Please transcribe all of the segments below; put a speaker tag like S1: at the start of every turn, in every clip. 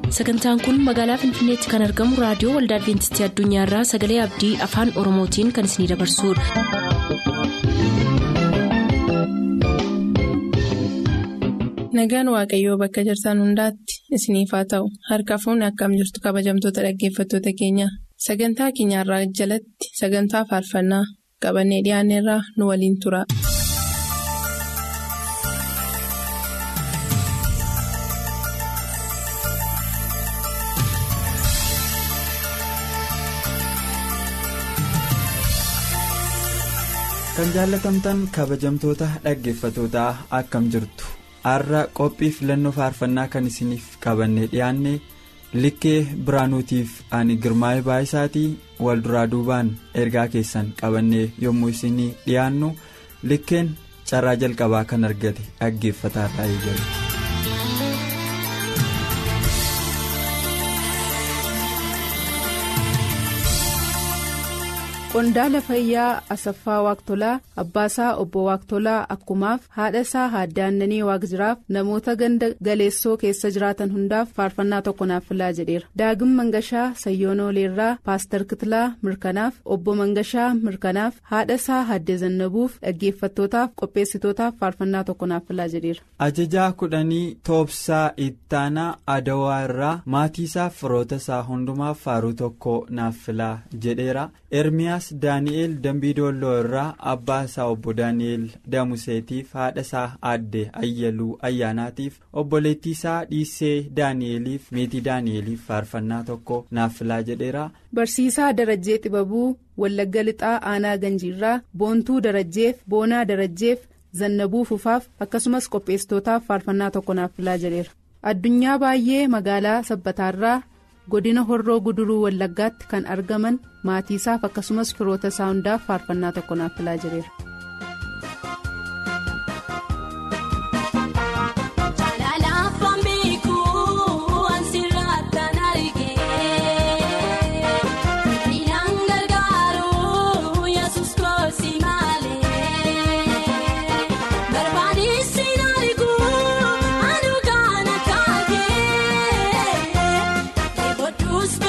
S1: sagantaan kun magaalaa finfinneetti kan argamu raadiyoo waldaa adventistii addunyaarraa sagalee abdii afaan oromootiin kan isinidabarsudha.
S2: nagaan waaqayyoo bakka jirtan hundaatti isiniif haa ta'u harka fuunni akkam jirtu kabajamtoota dhaggeeffattoota keenya sagantaa keenyarraa jalatti sagantaa faarfannaa qabannee dhiyaanneerraa nu waliin tura.
S3: kan jaallatamtan kabajamtoota dhaggeeffatootaa akkam jirtu har'a qophii filannoo faarfannaa kan isiniif qabannee dhiyaanne likkee biraanuutiif ani girmaa'ee baay'isaatii wal duraa duubaan ergaa keessan qabannee yommuu isinii dhiyaannu likkeen carraa jalqabaa kan argate dhaggeeffataa taa'ee jiru.
S4: qondaala fayyaa asaffaa waaqtolaa abbaasaa obbo waaqtolaa akkumaaf haadha isaa haaddaannanii waaqjiraaf namoota ganda galeessoo keessa jiraatan hundaaf faarfannaa tokko naaf filaa jedheera daagim mangashaa sayyoonooleerraa paastar kitilaa mirkanaaf obbo mangashaa mirkanaaf haadha isaa haaddee zannabuuf dhaggeeffattootaaf qopheessitootaaf faarfannaa tokko naaf filaa jedheera.
S3: ajajaa kudhanii toobsaa ittaanaa adawaa irraa maatii isaa firoota isaa hundumaaf faaruu tokko naaf filaa jedheera ermiyaas daani'eel dambii doolloo irraa abbaa isaa obbo daani'eel damuseetiif haadha isaa aadde ayyaluu ayyaanaatiif obboleettii isaa dhiissee daani'eeliif meetii daani'eeliif faarfannaa tokko naaf filaa jedheera.
S4: barsiisaa darajjee xibabuu wallagga lixaa aanaa ganjiirraa boontuu darajjeef boonaa darajjeef zannabuu fufaaf akkasumas qopheessitootaaf faarfannaa tokko naaf filaa jedheera addunyaa baay'ee magaalaa sabbataarraa. godina horroo guduruu wallaggaatti kan argaman maatii isaaf akkasumas firoota isaa hundaaf faarfannaa tokko naaf filaa jedheera.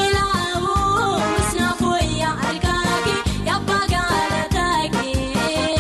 S5: Kun,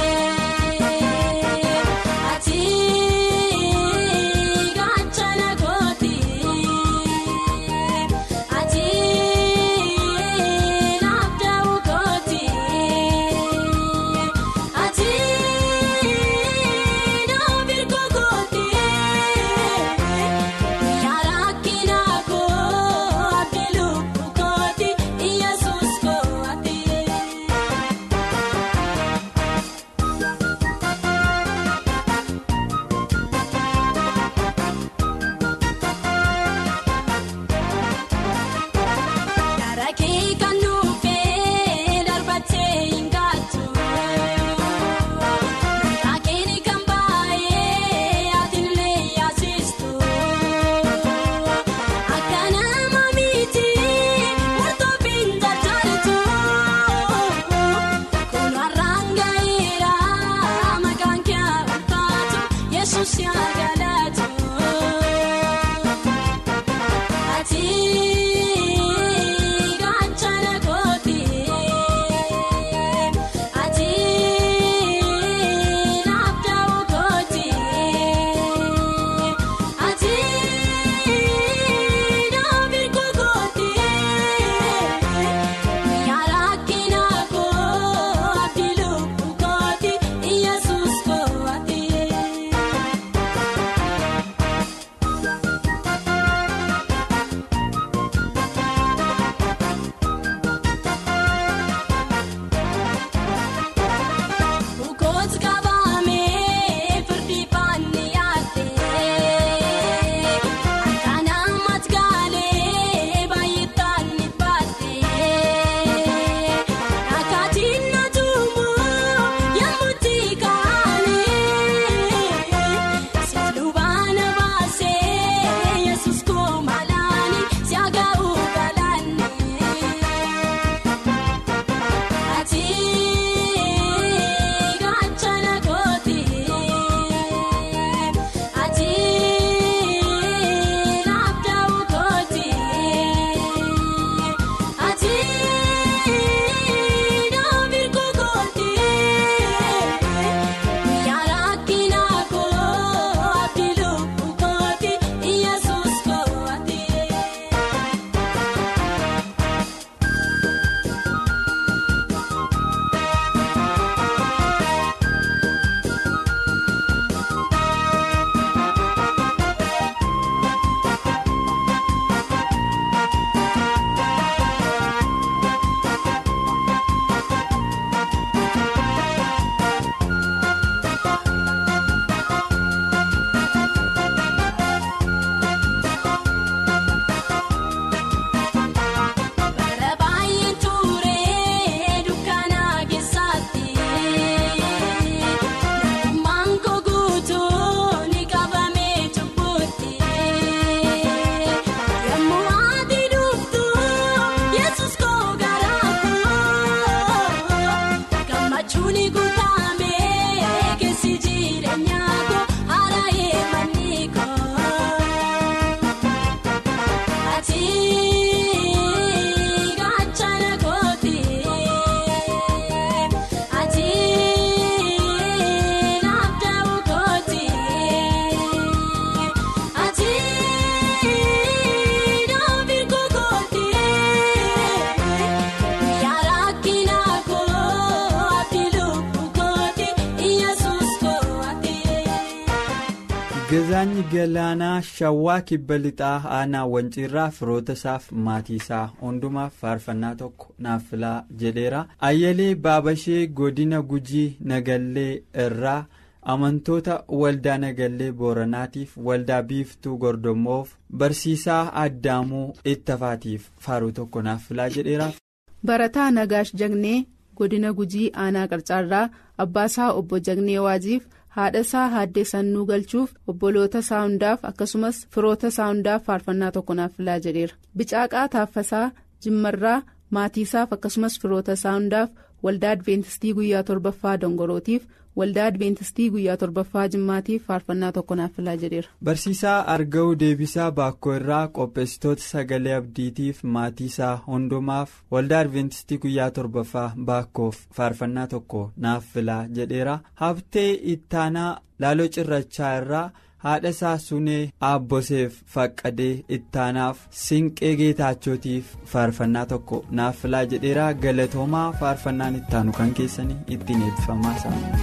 S3: Gadaany Galaanaa Shawwaa Kibba Lixaa Aanaa Wanciirraa firoota isaaf maatii isaa hundumaaf faarfannaa tokko naaf filaa jedheera. Ayyalee Baabashee Godina Gujii Nagallee irraa amantoota waldaa Nagallee Booranaatiif waldaa Biiftuu Gordommoof barsiisaa Addaamuu Ittafaatiif faaruu tokko naaf filaa jedheera.
S4: Barataa Nagaash Jagnee Godina Gujii Aanaa Qarcaarraa Abbaasaa Obbo Jagnee Waajiif. haadha isaa haaddee sannuu galchuuf obboloota isaa hundaaf akkasumas firoota isaa hundaaf faarfannaa tokko naaf filaa jedheera bicaaqaa taaffasaa jimmarraa maatii isaaf akkasumas firoota isaa hundaaf waldaa adventistii guyyaa torbaffaa dongorootiif waldaa adventistii guyyaa torbaffaa jimmaatiif faarfannaa tokko naaf filaa jedheera.
S3: barsiisaa arga'uu deebisaa baakkoo irraa qopheessitoota sagalee abdiitiif maatii isaa hundumaaf waldaa adventistii guyyaa torbaffaa baakkoof faarfannaa tokko naaf filaa jedheera habtee ittaanaa laaloo cirrachaa irraa haadha isaa sunee aabboseef faqqadee ittaanaaf sinqee geetaachotiif faarfannaa tokko naaf filaa jedheera galatoomaa faarfannaan ittaanu kan keessanii ittiin eebbifamaa isaanii.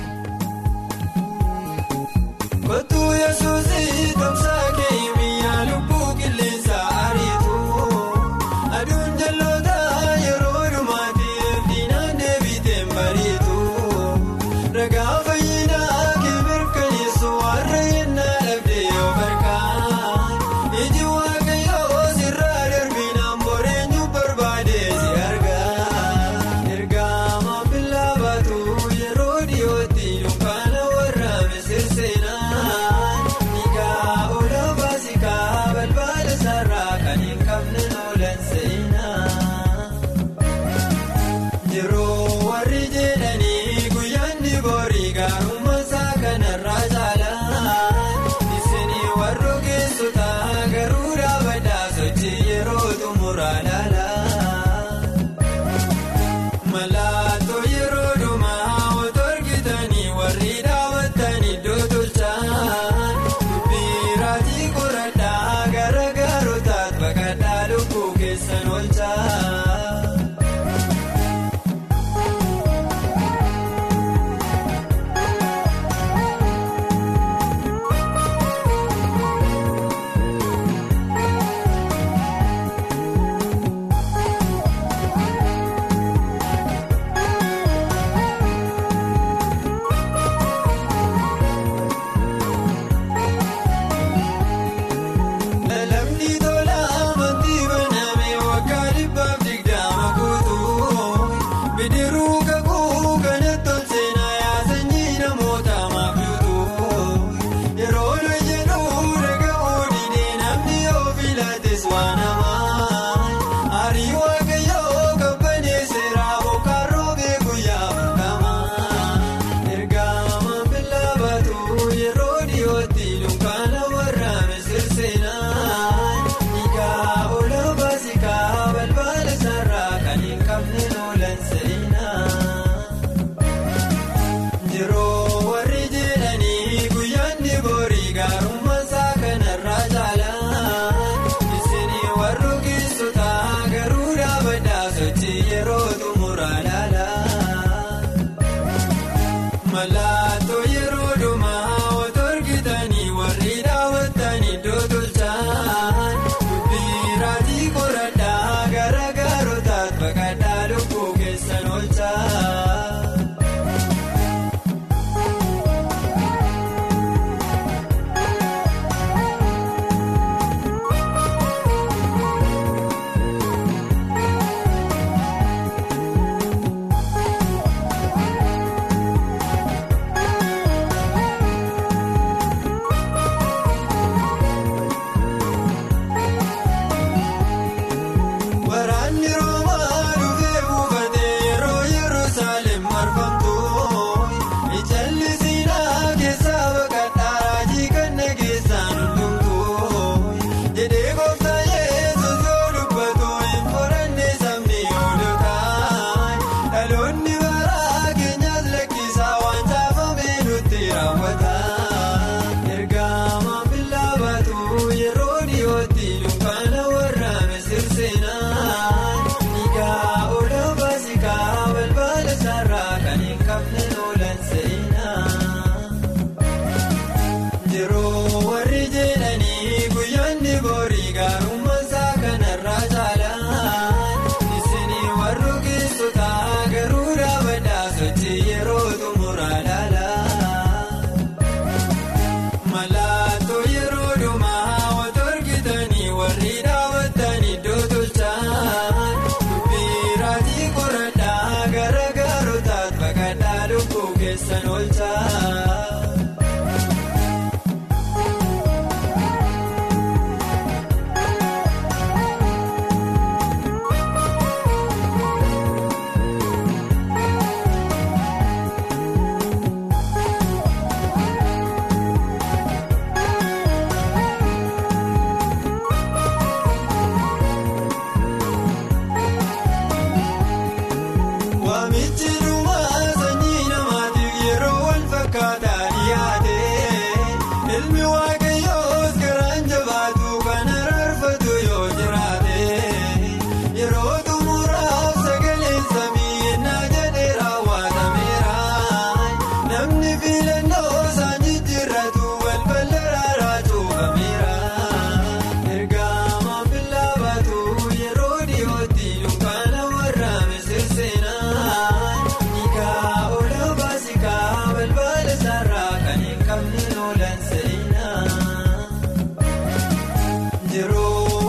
S5: Kottuu yesuusii tamsaa kee biyyaa lubbuu qilleensa ariitu aduun jalloota yeroo dhumaatiif diinaan deebiiteen bariitu ragaa fayyinaa kee mirkaneessu warra yennaa dhabdee yoo barkaan iji waaqayyoo sirraa darbinaan boreenyu barbaadee si argaa ergaa maamilaa baatu yeroo dhiyootti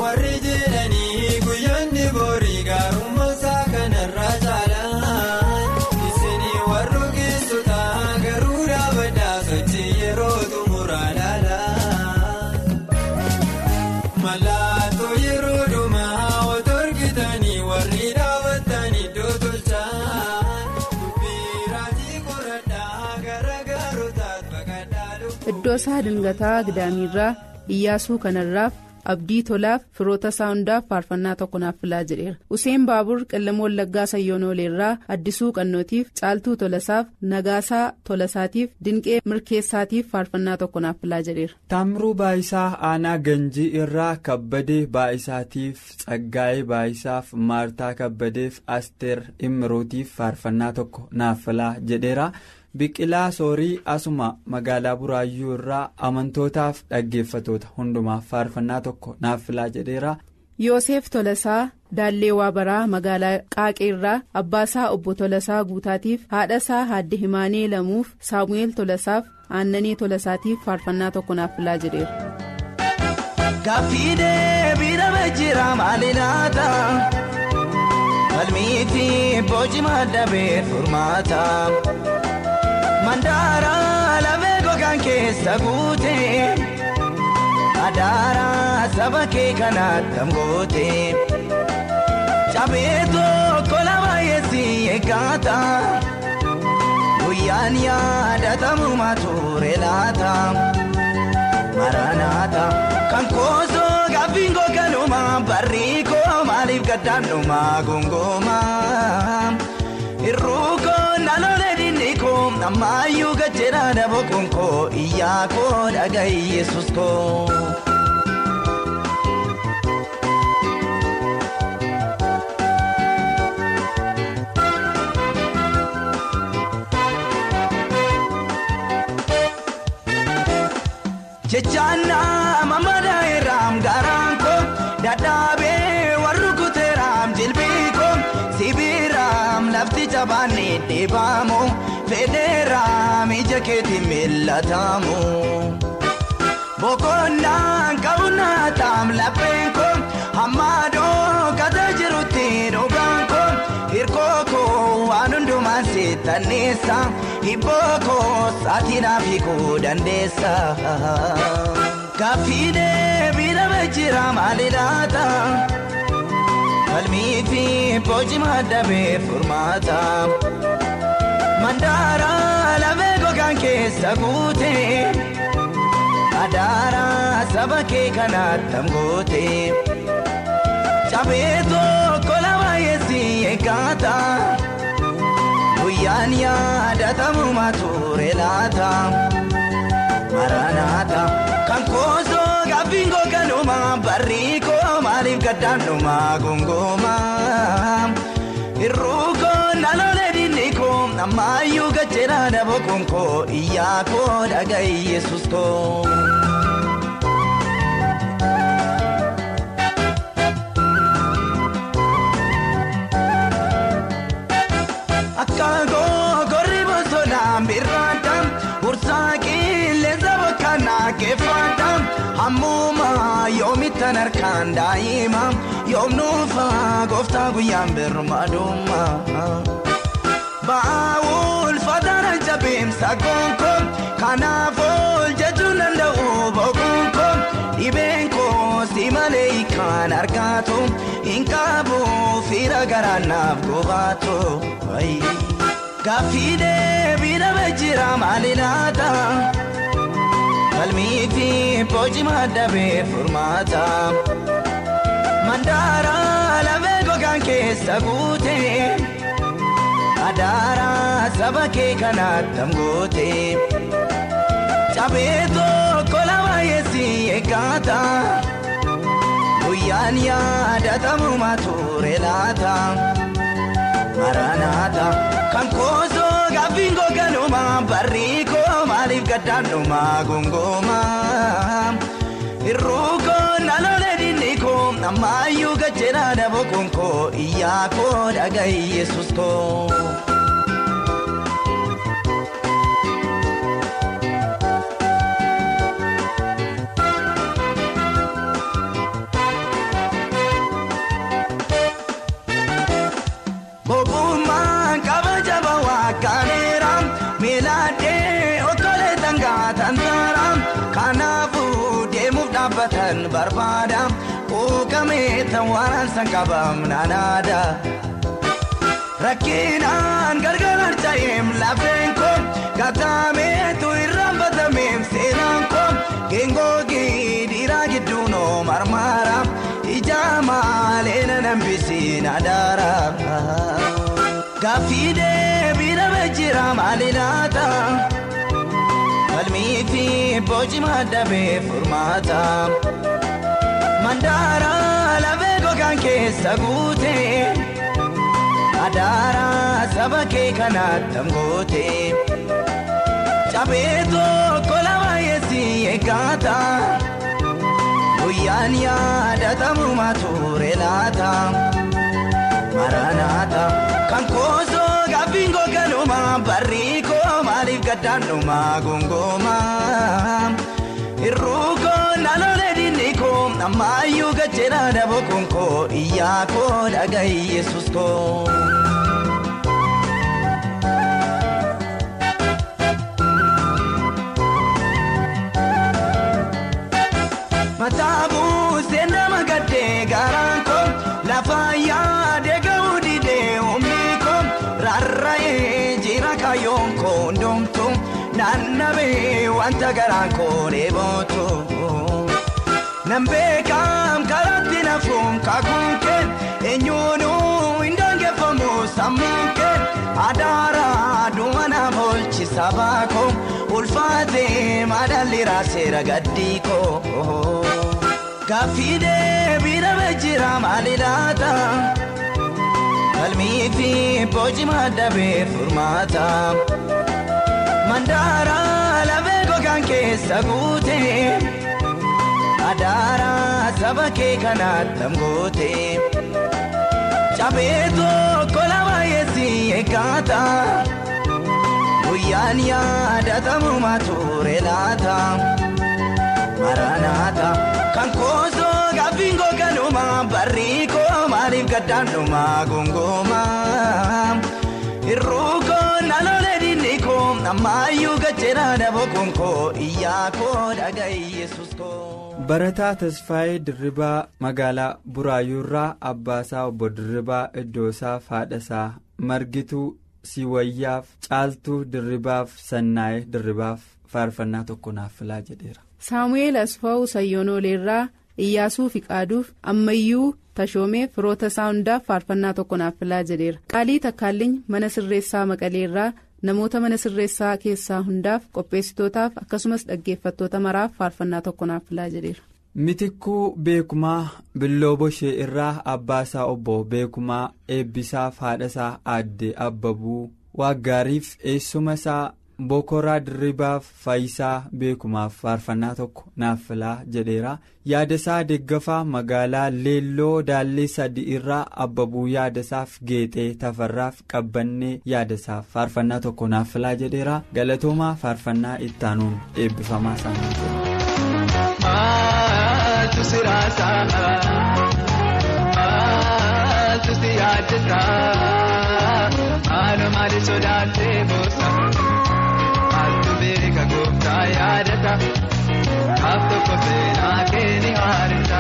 S5: warri jedhanii guyyoonni borii gaarummaa kanarraa caalaan isinii warri keessota garuu dhaabbataa sochii yeroo xumuraa laalaa mallattoo yeroo dhumaa otoo argitanii warri dhaabbatanii iddoo tolchaa dubbii raajii qoradhaa gara gaarotaatti baqadhaa dhufu.
S4: iddoo isaa dingataa gidaamiirraa iyyaasuu kanarraaf abdii tolaaf firoota isaa hundaaf faarfannaa tokko naaf filaa jedheera useen baabur qellama wallaggaa sayyoonoleerraa addisuu qannootiif caaltuu tolasaaf nagaasaa tolasaatiif dinqee mirkeessaatiif faarfannaa tokko naaf filaa jedheera.
S3: Taamiruu Baayisaa Aanaa Ganjii irraa Kabbadee Baayisaatiif Tsaggaayee Baayisaaf Maartaa Kabbadeef Asteer Imiruutiif faarfannaa tokko naaf filaa jedheera. Biqilaa Soorii asuma magaalaa Buraayyuu irraa amantootaaf dhaggeeffatoota hundumaaf faarfannaa tokko naaf filaa jedheera.
S4: Yoosef Tolasaa Daallee Waabaraa magaalaa Qaaqee irraa Abbaasaa Obbo Tolasaa Guutaatiif haadhasaa Haadde Himaanee Lamuuf Saamu'eel Tolasaaf Aannanii Tolasaatiif faarfannaa tokko naaf filaa jedheera.
S6: Gaaffii deebii dhabee jira maali laata? Falmii fi boci maddabee furmaata. Mandaara lafee gogaan keessa guute. Adaara saba kee kanaatti amgoote. Cabee tokko lama yeessi eeggaata. Guyyaan yaadatamu mature laata. Maranaata kan koosoo gaaffiin googanuma barrii koo maaliif gaddaanuma gongooma. Irruu koo nalolee dinni koo ammayyuu gajjeera dabookuun koo iyyaa koo dhagahi yesus koo. Jechaannaa mammadaa irraam garaan koo dadhaabee warri kuteeraam jilbii koo sibiiraam lafti jabaanne deebaamu fedheeraam ija keetiin millatamu. Boqonnaan qabunnaataan lapheen koo hammaadoo kata jirutti dhugaan koo hirkoo koo waan hundumaan seetanneessa hibboo koo saaxiidhaaf hiikuu dandeessa. Gaaffii deebii dhabee jira maali laata? Falmii fi boci maddabee furmaata. Mandaara lafee gogaan keessa guute. Adaara saba kee kanaatti amgoote. Cabee tokko lama yeessi eeggaata. Guyyaan yaadatamu mature laata. Maranaata kan koosoo gaaffiin googanuma barrii koo maaliif gaddaanuma gongooma. Irruu koo nalolee dinni koo ammayyuu gajjeera dabookuun koo iyyaa koo dhagahi yesus koo. Akka googorri bosonaan birraadhaan bursaa qilleensa bokkanaa keeffaadhaan hammuma yoomittan harkaan daa'ima yoomnuufa gooftaa guyyaan birmaadumma. Baawul fataana jabeemsa gonkoon kanaaf ol jechuun danda'u boqonkoon dhibeen koo si malee kan argaatu hin qabu fira garaanaaf gobaatu. Gaaffii deebii dhabee jira maali laata? Falmii fi boci maddabee furmaata. Mandaara lafee gogaan keessa guute. Adaara saba kee kanaatti amgoote. Cabee tokko lama yeessi eeggaata. Guyyaan yaadatamu mature laata. Maranaata kan koosoo gaaffiin googanuma barrii koo maaliif gaddaanuma gongooma. Irruu koo nalolee dinni koo ammayyuu gajjeera dabookuun koo iyyaa koo dhagahi yesus koo. barbaada quuqamee tawwaaraan san qabaam naanaada. Rakkinaan gargar harca'eem lafeen koo kataameetu irraan batameem seenaan koo geengoogi dhiiraa gidduun oo marmaara ijaa maalee na nambisiin adaara. Gaaffii deebiidha bajjira maali laata? Falmii fi boci maddabee furmaata. Mandaara lafee gogaan keessa guutee. Adaara saba kee kanaatti angoote. Cabee tokko lama yeessi eeggata. Guyyaan yaadatamu mature laata. Maranaata kan koosoo gaaffiin goganuma barrii koo maaliif gaddaanuma gongooma. Irruukoo naannolee diinni koo ammayyuu gajjeera daboo konkoo iyyaa koo dhagahi yesus koo. Mataabu seenama gaddee garaan koo lafa yaadee gahuu didee humni koo rarra'ee jira kaayyoon koo ndoomtu naannabee wanta garaan koo dheebootu. Nambeekaam karaatti nafuun kakuun kee eenyuunuu hin dangeeffamu sammuun kee adaara duwwanaaf oolchisa baakoo ulfaatee madaalli raaseera gaddii koo. Gaaffii deebiidha bajjira maali laata? Falmii fi boci maddabee furmaata. Mandaara lafee gogaan keessa guutee. Adaara saba kee kanaatti angoote. Cabee tokko lama yeessi eeggata. Guyyaan yaadatamu mature laata. Maranaata kan koosoo gaaffiin goganuma barrii koo maaliif gaddaanuma gongooma. Irruukoo naannolee diinni koo ammayyuu gajjeera daboo konkoo iyyaa koo dhagahi yesus koo.
S3: Barataa Tasfaayee Dirribaa magaalaa Buraayyuurraa Abbaasaa obbo Dirribaa Iddoosaaf haadhasaa Margituu Siwayyaaf Caaltuu Dirribaaf Sannaayee Dirribaaf faarfannaa tokko naaf filaa jedheera.
S4: saamu'eel asfaa'u sayyonooleerraa iyyaasuu fiqaaduuf ammayyuu tashoomee firoota isaa hundaaf faarfannaa tokko naaf filaa jedheera qaalii takkaallinya mana sirreessaa maqaleerraa namoota mana sirreessaa keessaa hundaaf qopheessitootaaf akkasumas dhaggeeffattoota maraaf faarfannaa tokko naaf filaa jedheera.
S3: Mitikkuu beekumaa billoo boshee irraa abbaasaa obbo beekumaa eebbisaaf haadhasaa aadde abbabuu waaggaariif eessuma isaa. bokoraa dirribaaf faayisaa beekumaaf faarfannaa tokko naaf filaa jedheera yaadasaa deeggafaa magaalaa leelloo daallee sadii irraa abbabuu yaadasaaf geexee tafarraaf qabbannee yaadasaaf faarfannaa tokko naaf filaa jedheera galatoomaa faarfannaa ittaanuun eebbifamaa isaanii jedha.
S5: Maaltu siraasaa maaltu si yaaddesaa maaloo maali sodaattee boosa. Beeka gooftaa yaadata kaaf tokko seenaa keeni haarisa.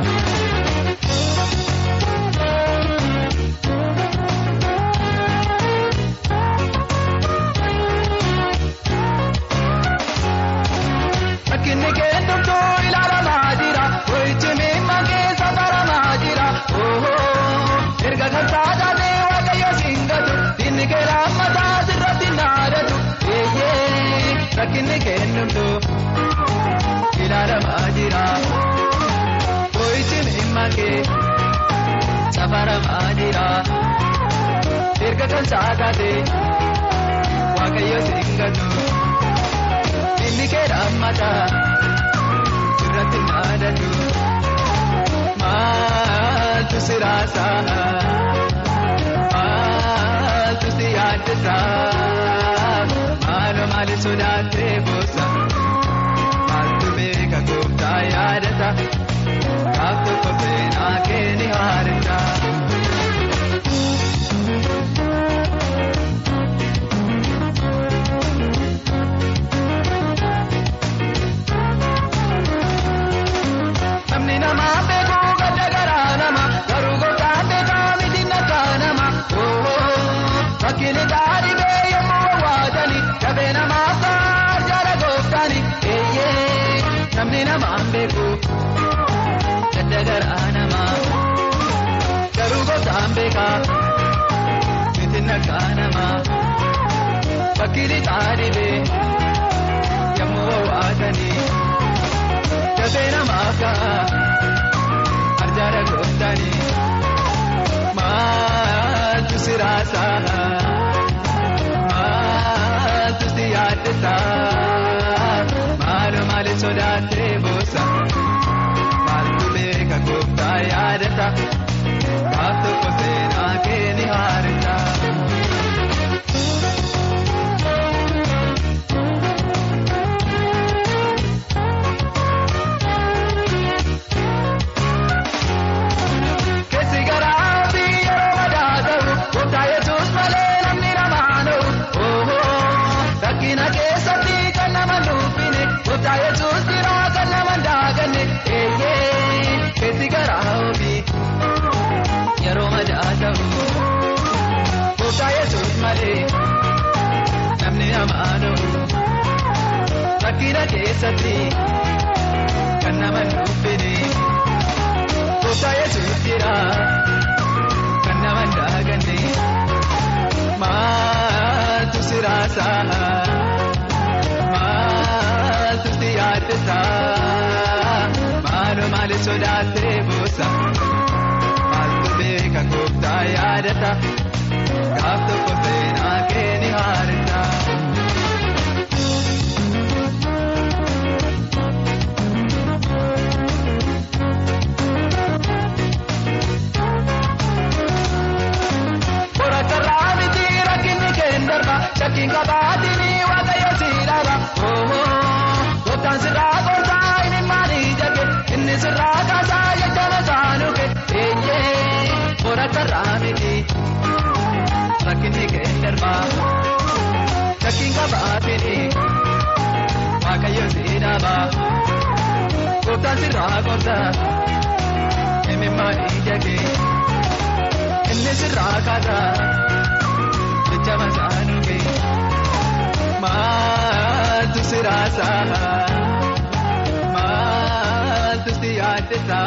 S5: Rakkinni keeddumtuu ilaalamaa jira ho'ichi miimma keessa baramaa jira erga kan taatee waaqayyo singatu dinni keera mataa sirratti naadatu. Rakkinni kennumtu ilaalamaa jira. Ho'ichi miimma kee safaramaa jira. Erga kan saakate waaqayyo singatu. Inni kee dhaammata irratti naadatu. Maaltu siraasaa? Maaltu si yaaddesaa? Maaloo maali sodaattee boosa? Maaltu beeka gooftaa yaadata? Kaaf tokko seenaa keeni haarisa. beekaa miti nagaa namaa bakki lixaa dhibee yommuu waatanii dafee namaaf ta'a arjaara gooftanii maaltu siraasaa maaltu si yaaddesaa maaloo maali sodaattee boosa maaltu beeka gooftaa yaadata gaaf tokko seenaa kee ni haarita. Keessi garaa fi yeroo madaa ta'u gooftaa yesuus malee namni namaan o'u. Rakkina keessatti kan nama nuufine gooftaa yesuus biraa kan nama daaganne. Keessi garaa fi yeroo madaa ta'u gooftaa yesuus malee namni namaan o'u. Rakkina keessatti kan nama nuufine. Gooftaa yesuus jira kan nama daaganne maaltu siraasaa maaltu si yaaddesaa maaloo maali sodaattee boosa maaltu beeka gooftaa yaadata gaaf tokko seenaa kee ni haarita. Borakarraa miti rakkinni keendarba shakkiin qabaatini waaqayyo siidhaba. Gooftaan sirraa gooftaa inni maali jage inni sirraa kaasaa jechana saanuke. Borakarraa miti rakkinni keendarba shakkiin qabaatini waaqayyo siidhaba. Gooftaan sirraa gooftaa inni maali jage. Inni sirraa kaasaa jecha masaanuufi maaltu siraasaa maaltu si yaaddesaa.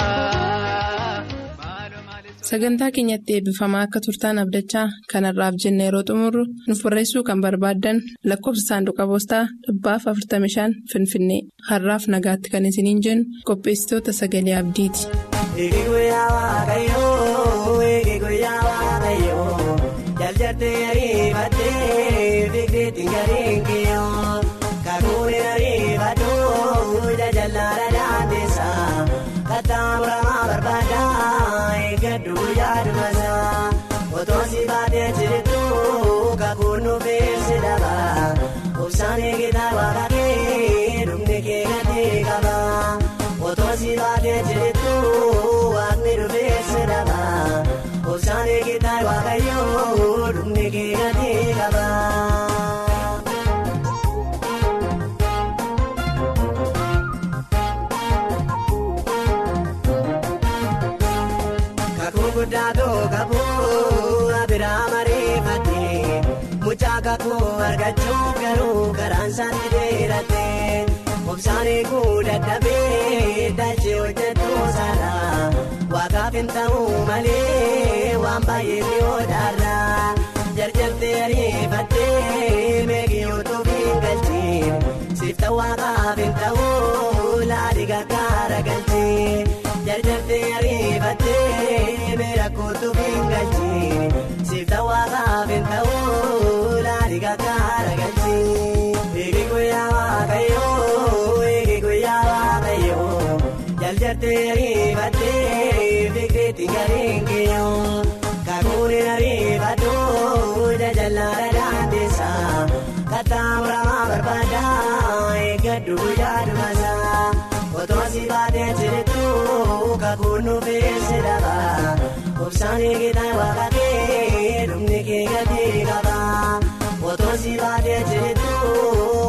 S2: Sagantaa keenyatti eebbifamaa akka turtaan abdachaa kanarraaf jenna yeroo xumurru nuuf barreessuu kan barbaaddan lakkoofsa saanduqa poostaa dhibbaaf 45 Finfinnee har'aaf nagaatti kan isiniin jennu qopheessitoota sagalee abdiiti.
S7: Eegi guyyaa waaqayyoo eegi guyyaa waaqayyoo jaljattee ariifattee fiigdeetti gariin kiyyoo kakuun ariifadhuu jajallaadha daandeessaa kattaa muramaa barbaadaa eeggadhu guyyaa dhumasaa otoo si baatee jirtu kakuun nuufeessi dhabaa obsaan eegitaa waaqa kee dhumni kee gatii qabaa. Otoo si baatee jirtu waaqni dhufeessa dhabaa obsaan eegitaa waaqayyoo dhumni kee gatii qabaa. Kakuu guddaa tokkoo abiraa mariifatee mucaa kakuu argachuuf garuu karaan isaatti dheeratee. Obsaan eeguu dadhabee dachee hojjetu saala waaqaaf hin ta'u malee waan baay'ee ni odaarra jarjartee ariifattee meeqii utuu hin galchiin siifta waaqaaf hin ta'u laadhi gargaara galchiin jarjartee ariifattee meeqii utuu hin galchiin siifta waaqaaf hin ta'u laadhi gargaara galchiin eegi guyyaa waaqayyoo. Jaljattee ariifattee fiigdeetti gariin kiyyoo kakuun ariifadhuu jajallaadha daandeessaa kattaa muramaa barbaadaa eeggadhu guyyaa dhumasaa otoo si baatee jirtu kakuun nuufeessi dhabaa obsaan eegitaa waaqa kee dhumni kee gatii qabaa otoo si baatee jirtu